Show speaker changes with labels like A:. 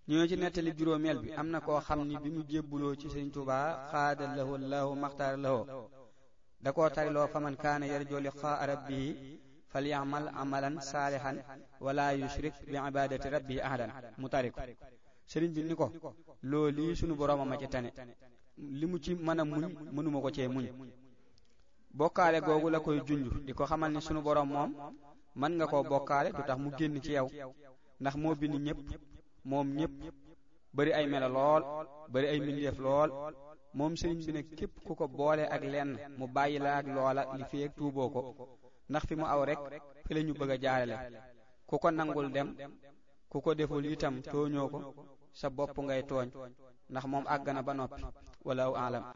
A: ñoo ci nettali juróomeel bi am na koo xam ni bi mu jébbuloo ci sëriñ Tuubaa xaada lahu lahu maxtaar lahu da koo tariloo faman kaana yarjoo liqaa rabbihi falyamal amalan saalihan wala yushrik bi ibadati rabbihi ahadan mu tari ko sëriñ bi ni ko loo lii sunu borooma ma ci tane li mu ci mën a muñ mënuma ko cee muñ bokkaale googu la koy junj di ko xamal ni sunu boroom moom mën nga koo bokkaale du tax mu génn ci yow ndax moo bind ñépp moom ñépp bari ay melo lool bari ay mbindeef lool moom sëriñ bi ne képp ku ko boole ak lenn mu bàyyi la ak loola li fi ak tuuboo ko ndax fi mu aw rek fi la ñu bëgg a jaarale ku ko nangul dem ku ko deful itam tooñoo ko sa bopp ngay tooñ ndax moom àgg na ba noppi wala aw alam